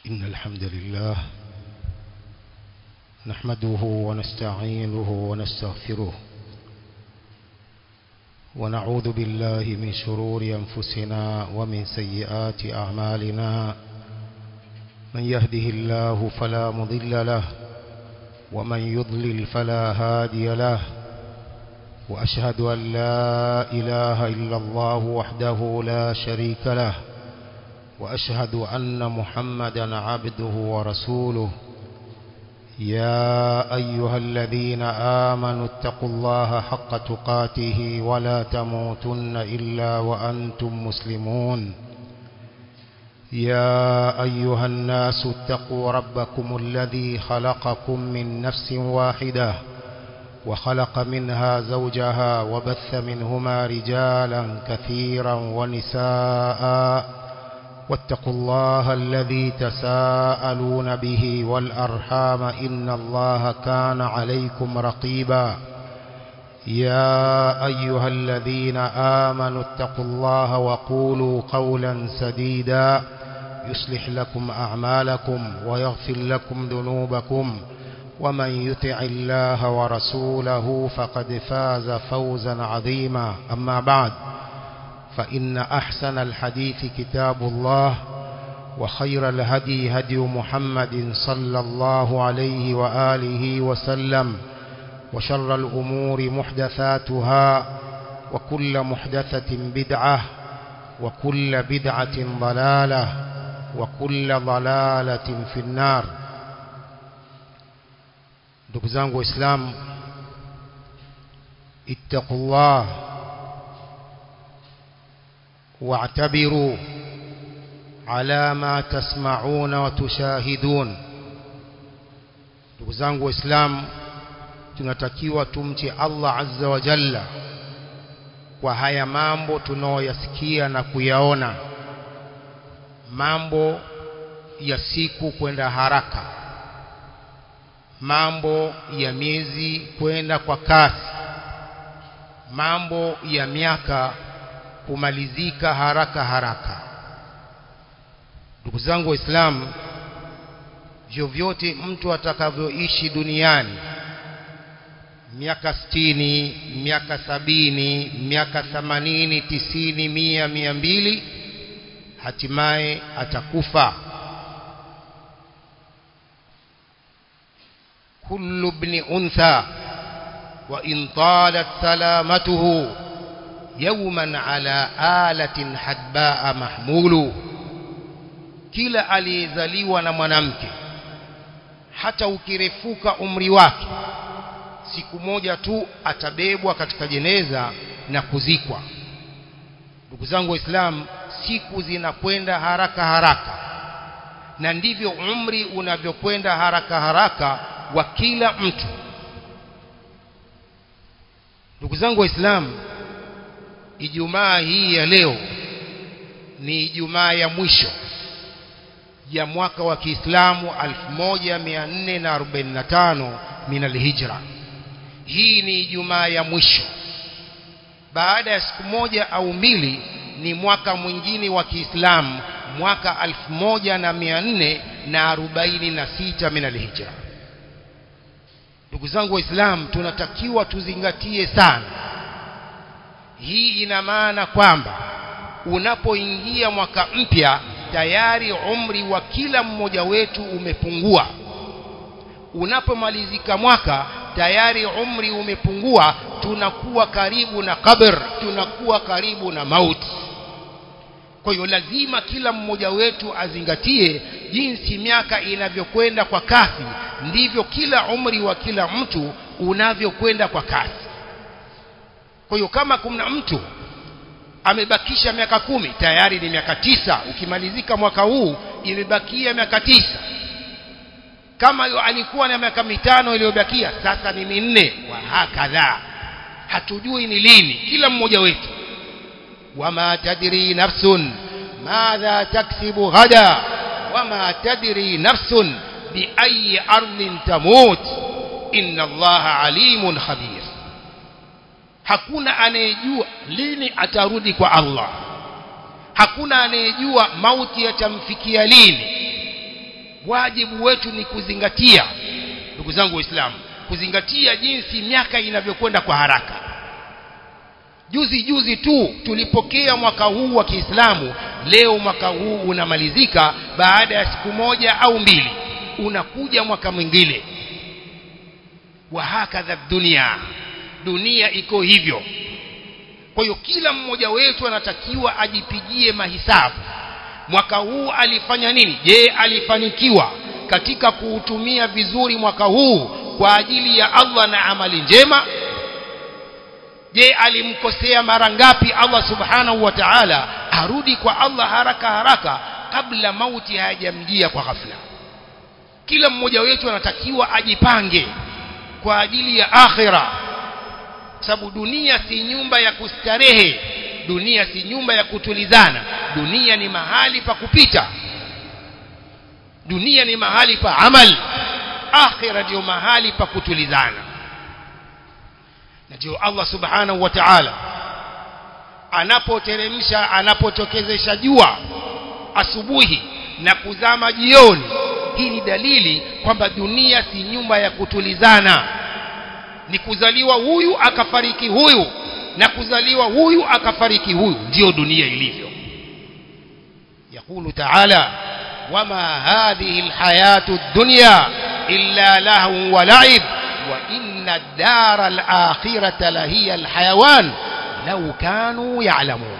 إن الحمد لله نحمده ونستعينه ونستغفره ونعوذ بالله من شرور أنفسنا ومن سيئات أعمالنا من يهده الله فلا مضل له ومن يضلل فلا هادي له وأشهد أن لا إله إلا الله وحده لا شريك له وأشهد أن محمدا عبده ورسوله يا أيها الذين آمنوا اتقوا الله حق تقاته ولا تموتن إلا وأنتم مسلمون يا أيها الناس اتقوا ربكم الذي خلقكم من نفس واحدة وخلق منها زوجها وبث منهما رجالا كثيرا ونساء واتقوا الله الذي تساءلون به والأرحام إن الله كان عليكم رقيبا يا أيها الذين آمنوا اتقوا الله وقولوا قولا سديدا يصلح لكم أعمالكم ويغفر لكم ذنوبكم ومن يطع الله ورسوله فقد فاز فوزا عظيما أما بعد فإن أحسن الحديث كتاب الله وخير الهدي هدي محمد صلى الله عليه وآله وسلم وشر الأمور محدثاتها وكل محدثة بدعة وكل بدعة ضلالة وكل ضلالة في النار ndugu zangu waislamu ittaqullah واعتبروا على ما تسمعون وتشاهدون ndugu zangu waislamu tunatakiwa tumche Allah azza wa jalla kwa haya mambo tunaoyasikia na kuyaona mambo ya siku kwenda haraka mambo ya miezi kwenda kwa kasi mambo ya miaka kumalizika haraka haraka ndugu zangu waislamu vyovyote mtu atakavyoishi duniani miaka sitini miaka sabini miaka themanini tisini mia mia mbili hatimaye atakufa kullu ibn untha wa in talat salamatuhu yawman ala alatin hadbaa mahmulu kila aliyezaliwa na mwanamke hata ukirefuka umri wake siku moja tu atabebwa katika jeneza na kuzikwa ndugu zangu waislamu siku zinakwenda haraka haraka na ndivyo umri unavyokwenda haraka haraka wa kila mtu ndugu zangu waislamu Ijumaa hii ya leo ni Ijumaa ya mwisho ya mwaka wa Kiislamu 1445 min alhijra. Hii ni Ijumaa ya mwisho. Baada ya siku moja au mbili ni mwaka mwingine wa Kiislamu mwaka 1446 min alhijra. Ndugu zangu Waislamu tunatakiwa tuzingatie sana hii ina maana kwamba unapoingia mwaka mpya tayari umri wa kila mmoja wetu umepungua unapomalizika mwaka tayari umri umepungua tunakuwa karibu na kabr tunakuwa karibu na mauti kwa hiyo lazima kila mmoja wetu azingatie jinsi miaka inavyokwenda kwa kasi ndivyo kila umri wa kila mtu unavyokwenda kwa kasi kwa hiyo kama kuna mtu amebakisha miaka kumi tayari ni miaka tisa ukimalizika mwaka huu imebakia miaka tisa kama yu alikuwa na miaka mitano iliyobakia sasa ni minne wa hakadha hatujui ni lini kila mmoja wetu wama tadri nafsun madha taksibu ghada wama tadri nafsun biayi ardhin tamut inna allaha alimun khabir hakuna anayejua lini atarudi kwa Allah hakuna anayejua mauti yatamfikia lini wajibu wetu ni kuzingatia ndugu zangu waislamu kuzingatia jinsi miaka inavyokwenda kwa haraka juzi juzi tu tulipokea mwaka huu wa Kiislamu leo mwaka huu unamalizika baada ya siku moja au mbili unakuja mwaka mwingine wa hakadha dunia dunia iko hivyo kwa hiyo kila mmoja wetu anatakiwa ajipigie mahisabu mwaka huu alifanya nini je alifanikiwa katika kuutumia vizuri mwaka huu kwa ajili ya Allah na amali njema je alimkosea mara ngapi Allah subhanahu wa ta'ala arudi kwa Allah haraka haraka kabla mauti hayajamjia kwa ghafla kila mmoja wetu anatakiwa ajipange kwa ajili ya akhira sababu dunia si nyumba ya kustarehe dunia si nyumba ya kutulizana dunia ni mahali pa kupita dunia ni mahali pa amal akhira ndio mahali pa kutulizana na ndio Allah subhanahu wa ta'ala anapoteremsha anapotokezesha jua asubuhi na kuzama jioni hii ni dalili kwamba dunia si nyumba ya kutulizana ni kuzaliwa huyu akafariki huyu na kuzaliwa huyu akafariki huyu ndio dunia ilivyo يقول تعالى وما هذه الحياة الدنيا إلا لهو ولعب وإن الدار الآخرة لهي الحيوان لو كانوا يعلمون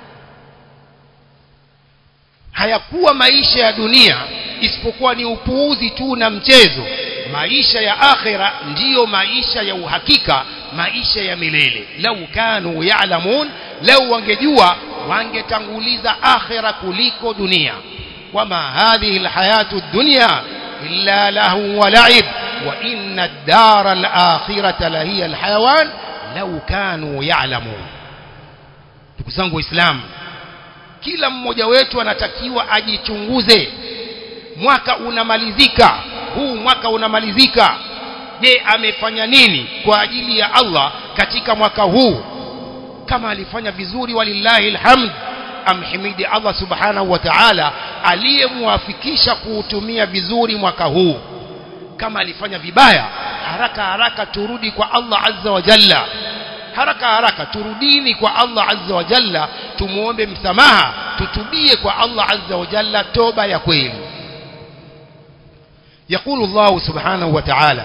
hayakuwa maisha ya dunia isipokuwa ni upuuzi tu na mchezo maisha ya akhira ndiyo maisha ya uhakika maisha ya milele lau kanu ya'lamun lau wangejua wangetanguliza akhira kuliko dunia wama hadhihi alhayatu dunya illa lahu wa la'ib wa inna ad-dara al-akhirata lahiya alhayawan lau kanu ya'lamun ndugu zangu waislamu kila mmoja wetu anatakiwa ajichunguze mwaka unamalizika huu mwaka unamalizika je amefanya nini kwa ajili ya Allah katika mwaka huu kama alifanya vizuri walillahi alhamd amhimidi Allah subhanahu wa ta'ala aliyemwafikisha kuutumia vizuri mwaka huu kama alifanya vibaya haraka haraka turudi kwa Allah azza wa jalla haraka haraka turudini kwa Allah azza wa jalla tumuombe msamaha tutubie kwa Allah azza wa jalla toba ya kweli يقول الله سبحانه وتعالى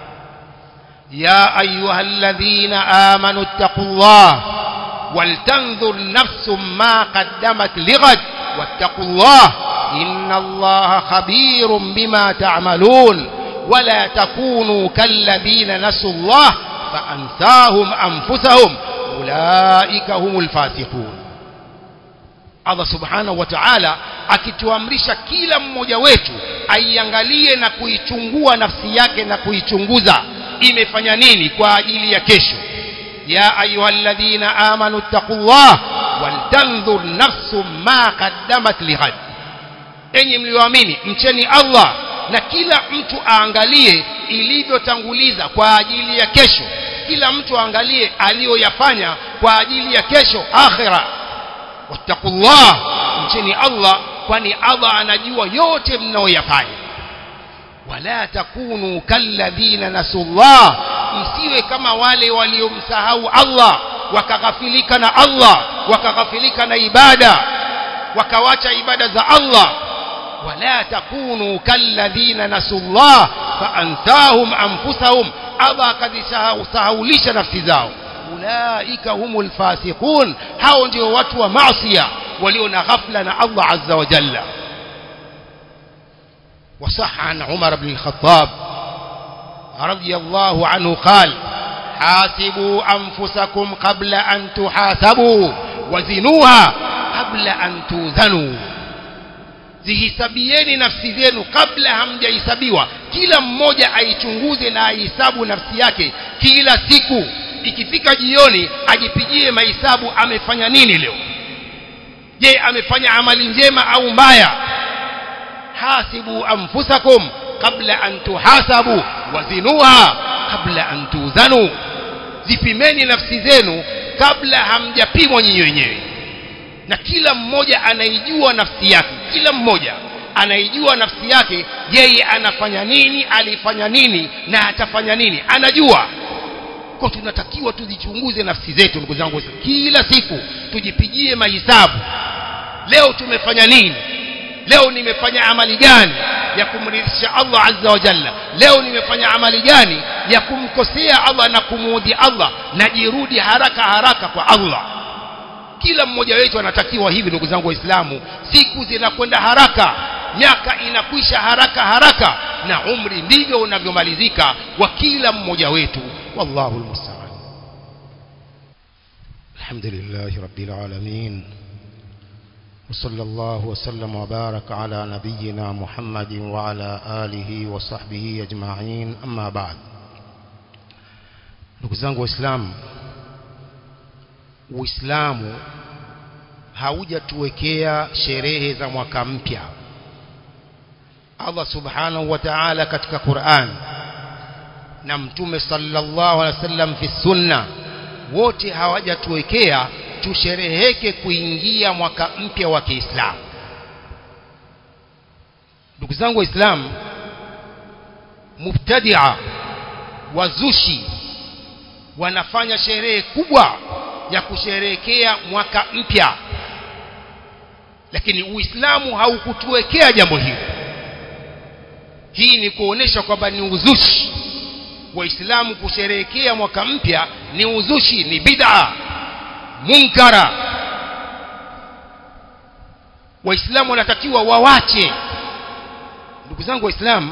يا أيها الذين آمنوا اتقوا الله ولتنظر نفس ما قدمت لغد واتقوا الله إن الله خبير بما تعملون ولا تكونوا كالذين نسوا الله فأنساهم أنفسهم أولئك هم الفاسقون Allah subhanahu wa ta'ala akituamrisha kila mmoja wetu aiangalie na kuichungua nafsi yake na kuichunguza imefanya nini kwa ajili ya kesho ya ayyuhalladhina amanu taqullah waltanzur nafsum ma qaddamat lighad enyi mlioamini mcheni Allah na kila mtu aangalie ilivyotanguliza kwa ajili ya kesho kila mtu aangalie aliyoyafanya kwa ajili ya kesho akhira wattaqullah mcheni Allah kwani Allah anajua yote mnaoyafanya wala takunu kalladhina nasullah msiwe kama wale waliomsahau Allah wakaghafilika na Allah wakaghafilika na ibada wakawacha ibada za Allah wala takunu kalladhina nasullah faansahum anfusahum Allah akazisahaulisha nafsi zao ulaika humul fasiqun hao ndio watu wa maasiya walio na ghafla na Allah azza wa jalla وصح عن عمر بن الخطاب رضي الله عنه قال حاسبوا أنفسكم قبل أن تحاسبوا وزنوها قبل أن توزنوا zihisabieni nafsi zenu kabla hamjahesabiwa kila mmoja aichunguze na aihesabu nafsi yake kila siku ikifika jioni ajipigie mahesabu amefanya nini leo je amefanya amali njema au mbaya hasibu anfusakum kabla an tuhasabu wazinuha kabla an tuzanu zipimeni nafsi zenu kabla hamjapimwa nyinyi wenyewe na kila mmoja anaijua nafsi yake kila mmoja anaijua nafsi yake yeye anafanya nini alifanya nini na atafanya nini anajua kwa tunatakiwa tuzichunguze nafsi zetu ndugu zangu kila siku tujipigie mahisabu leo tumefanya nini leo nimefanya amali gani ya kumridhisha Allah azza wa jalla leo nimefanya amali gani ya kumkosea Allah na kumuudhi Allah najirudi haraka haraka kwa Allah kila mmoja wetu anatakiwa hivi ndugu zangu waislamu siku zinakwenda haraka miaka inakwisha haraka haraka na umri ndivyo unavyomalizika wa kila mmoja wetu wallahu almusta'an alhamdulillah rabbil alamin وصلى الله وسلم وبارك على نبينا محمد وعلى آله وصحبه أجمعين أما بعد ndugu zangu waislamu uislamu haujatuwekea sherehe za mwaka mpya Allah subhanahu wa ta'ala katika Qur'an na mtume sallallahu alaihi wasallam fi sunna wote hawajatuwekea tushereheke kuingia mwaka mpya wa Kiislamu ndugu zangu waislamu mubtadia wazushi wanafanya sherehe kubwa ya kusherehekea mwaka mpya lakini uislamu haukutuwekea jambo hili hii ni kuonesha kwamba ni uzushi waislamu kusherehekea mwaka mpya ni uzushi ni bid'a munkara waislamu wanatakiwa wawache ndugu zangu waislamu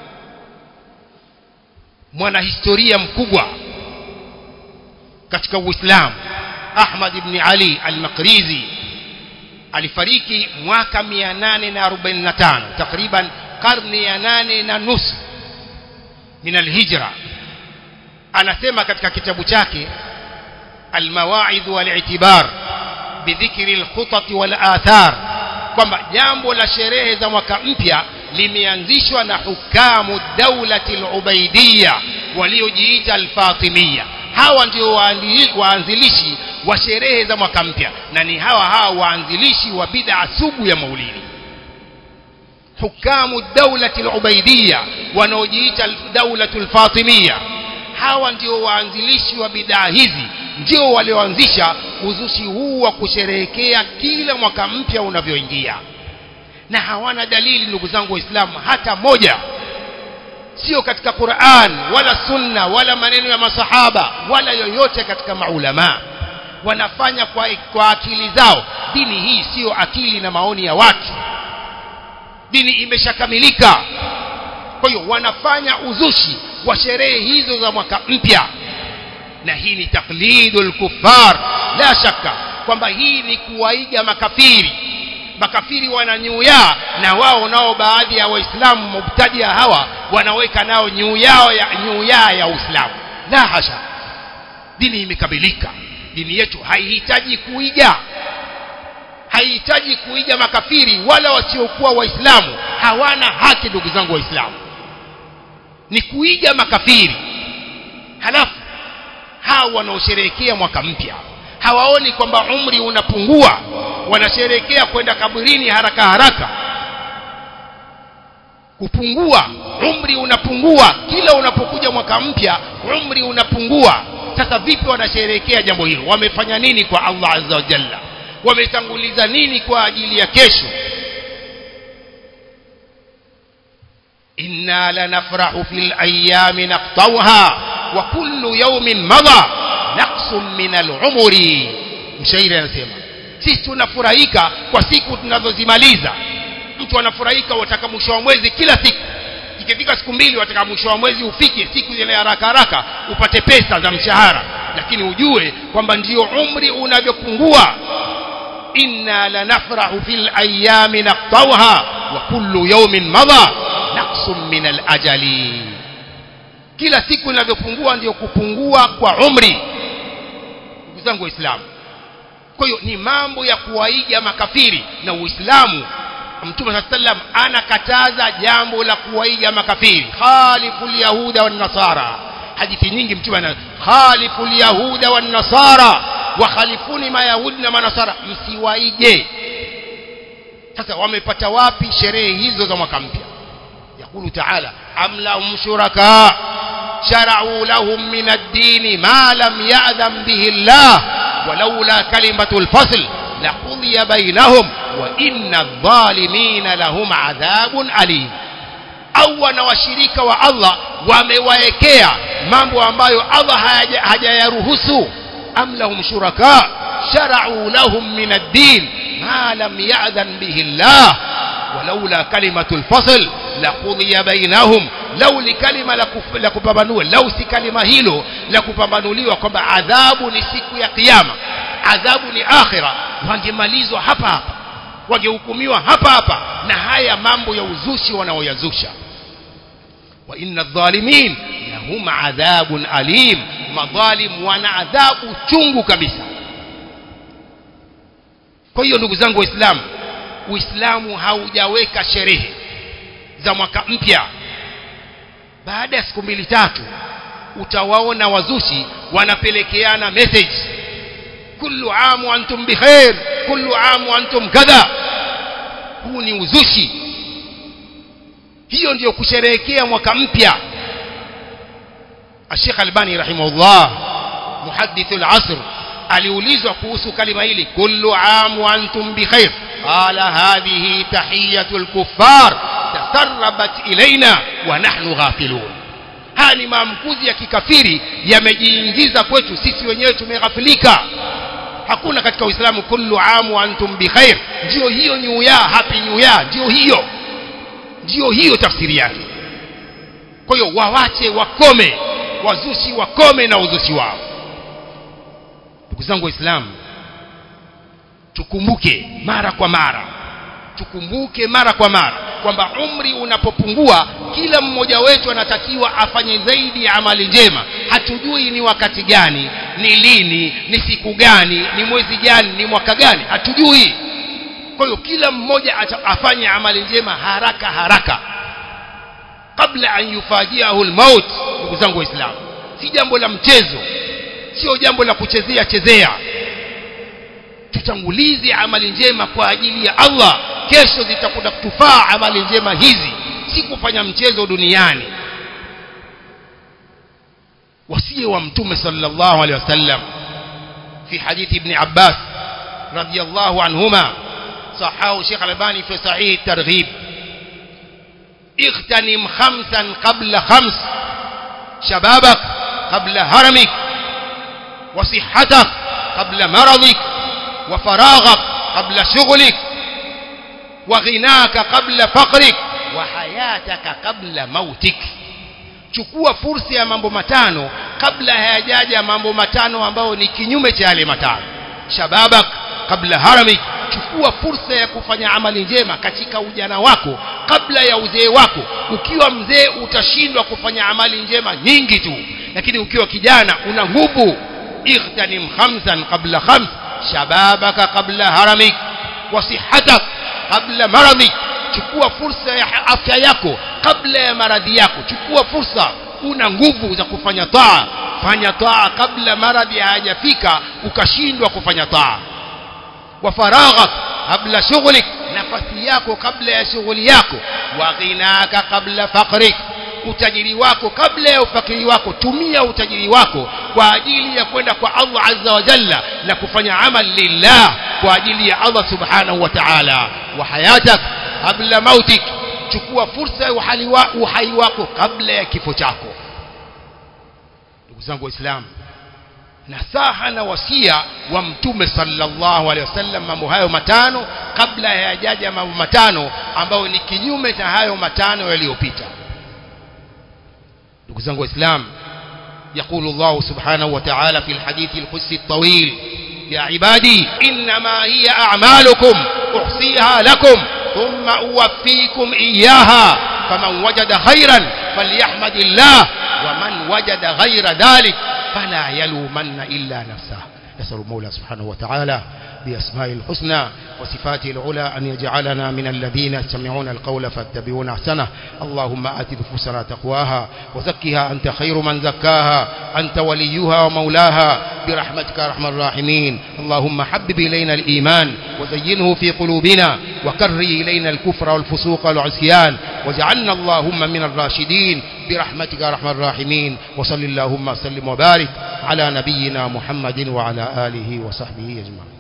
mwanahistoria mkubwa katika uislamu ahmad ibn ali al-maqrizi alifariki mwaka 845 takriban karne ya nane na nusu min alhijra anasema katika kitabu chake almawaidh wal-i'tibar bidhikri al-khutat wal-athar kwamba jambo la sherehe za mwaka mpya limeanzishwa na hukamu daulati al-ubaidiyya waliojiita al-fatimiyya hawa ndio waanzilishi wa sherehe za mwaka mpya na ni hawa hawa waanzilishi wa bid'a sugu ya maulidi hukamu daulati al-ubaidiyya wanaojiita daulatu al-fatimiyya hawa ndio waanzilishi wa bid'a hizi ndio walioanzisha uzushi huu wa kusherehekea kila mwaka mpya unavyoingia na hawana dalili ndugu zangu waislamu hata moja sio katika Qur'an wala sunna wala maneno ya masahaba wala yoyote katika maulama wanafanya kwa, kwa akili zao dini hii sio akili na maoni ya watu dini imeshakamilika kwa hiyo wanafanya uzushi wa sherehe hizo za mwaka mpya na hii ni taklidul kuffar la shaka kwamba hii ni kuwaiga makafiri makafiri wananyuya na wao nao baadhi ya waislamu mubtadia hawa wanaweka nao nyuu yao ya nyuu ya uislamu la hasha dini imekamilika dini yetu haihitaji kuiga haihitaji kuiga makafiri wala wasiokuwa waislamu hawana haki ndugu zangu waislamu ni kuiga makafiri halafu hao wanaosherehekea mwaka mpya hawaoni kwamba umri unapungua wanasherehekea kwenda kaburini haraka haraka kupungua umri unapungua kila unapokuja mwaka mpya umri unapungua sasa vipi wanasherehekea jambo hilo wamefanya nini kwa Allah azza wa jalla wametanguliza nini kwa ajili ya kesho inna lanafrahu fil ayami naqtawha wa kullu yawmin madha naqsun min al-umri mshairi anasema sisi tunafurahika kwa siku tunazozimaliza mtu anafurahika wataka mwisho wa mwezi kila siku ikifika siku mbili wataka mwisho wa mwezi ufike siku zile haraka haraka upate pesa za mshahara lakini ujue kwamba ndio umri unavyopungua inna lanafrahu fil ayami naqtawha wa kullu yawmin madha naqsun min al ajali kila siku inavyopungua ndio kupungua kwa umri ndugu zangu waislamu kwa hiyo ni mambo ya kuwaiga makafiri na uislamu mtume saa sallam anakataza jambo la kuwaiga makafiri khalifu lyahuda wannasara hadithi nyingi mtume ana khalifu lyahuda wannasara wakhalifuni mayahudi na manasara msiwaige sasa wamepata wapi sherehe hizo za mwaka mpya يقول تعالى أم لهم شركاء شرعوا لهم من الدين ما لم يأذن به الله ولولا كلمة الفصل لقضي بينهم وإن الظالمين لهم عذاب أليم au wanawashirika wa Allah wamewaekea mambo ambayo Allah hajayaruhusu am lahum shuraka shara'u lahum min ad-din ma lam ya'dhan bihi Allah walaula kalimatu al-fasl laqudhiya bainahum lau li kalima la kupambanua lau si kalima hilo la kupambanuliwa kwamba adhabu ni siku ya kiyama adhabu ni akhira wangemalizwa hapa hapa wangehukumiwa hapa hapa na haya mambo ya uzushi wanaoyazusha wa inna dhalimin lahum adhabun alim madhalim wana adhabu chungu kabisa kwa hiyo ndugu zangu waislamu uislamu haujaweka sherehe za mwaka mpya baada ya siku mbili tatu utawaona wazushi wanapelekeana message kullu amu antum bikhair kullu amu antum kadha huu ni uzushi hiyo ndiyo kusherehekea mwaka mpya Sheikh Albani rahimahullah muhaddith al-asr aliulizwa kuhusu kalima hili kullu amu antum bikhair qala hadhihi tahiyatul kuffar tasarrabat ilaina wa nahnu ghafilun haya ni maamkuzi ya kikafiri yamejiingiza kwetu sisi wenyewe tumeghafilika hakuna katika uislamu kullu amu antum bikhair ndio hiyo new year happy new year ndio hiyo ndio hiyo tafsiri yake kwa hiyo wawache wakome wazushi wakome na uzushi wao ndugu zangu waislamu tukumbuke mara kwa mara tukumbuke mara kwa mara kwamba umri unapopungua kila mmoja wetu anatakiwa afanye zaidi ya amali njema hatujui ni wakati gani ni lini ni siku gani ni mwezi gani ni mwaka gani hatujui kwa hiyo kila mmoja afanye amali njema haraka haraka kabla an yufajiahu almaut ndugu zangu waislamu si jambo la mchezo sio jambo la kuchezea chezea tutangulize amali njema kwa ajili ya Allah kesho zitakuja kutufaa amali njema hizi si kufanya mchezo duniani wasie wa mtume sallallahu alaihi wasallam fi hadithi ibn Abbas radiyallahu anhuma صححه شيخ الألباني في صحيح الترغيب اغتنم خمسا قبل خمس شبابك قبل هرمك وصحتك قبل مرضك وفراغك قبل شغلك وغناك قبل فقرك وحياتك قبل موتك chukua fursa ya mambo matano kabla hayajaja mambo matano ambayo ni kinyume cha yale matano shababak kabla haramik chukua fursa ya kufanya amali njema katika ujana wako kabla ya uzee wako ukiwa mzee utashindwa kufanya amali njema nyingi tu lakini ukiwa kijana una nguvu اغتنم خمسا قبل خمس شبابك قبل هرمك وصحتك قبل مرضك chukua fursa ya afya yako kabla ya maradhi yako chukua fursa una nguvu za kufanya taa fanya taa kabla maradhi hayajafika ukashindwa kufanya taa wa faraghak kabla shughlik nafasi yako kabla ya shughuli yako wa ghinaka kabla faqrik utajiri wako kabla ya ufakiri wako tumia utajiri wako kwa ajili ya kwenda kwa Allah azza wa jalla na kufanya amal lillah kwa ajili ya Allah subhanahu wa ta'ala wa hayatak kabla mautik chukua fursa ya uhai wa, uhai wako kabla ya kifo chako ndugu zangu waislamu nasaha na wasia wa mtume sallallahu alaihi wasallam mambo hayo matano kabla hayajaja mambo matano ambayo ni kinyume cha hayo matano yaliyopita ndugu zangu waislamu يقول الله سبحانه وتعالى في الحديث القدسي الطويل يا عبادي إنما هي أعمالكم أحصيها لكم ثم أوفيكم إياها فمن وجد خيرا فليحمد الله ومن وجد غير ذلك فلا يلومن إلا نفسه نسأل المولى سبحانه وتعالى بأسماء الحسنى وصفاته العلى أن يجعلنا من الذين يستمعون القول فاتبعون أحسنه اللهم آت نفوسنا تقواها وزكها أنت خير من زكاها أنت وليها ومولاها برحمتك يا أرحم الراحمين اللهم حبب إلينا الإيمان وزينه في قلوبنا وكره إلينا الكفر والفسوق والعصيان واجعلنا اللهم من الراشدين برحمتك يا أرحم الراحمين وصل اللهم وسلم وبارك على نبينا محمد وعلى آله وصحبه أجمعين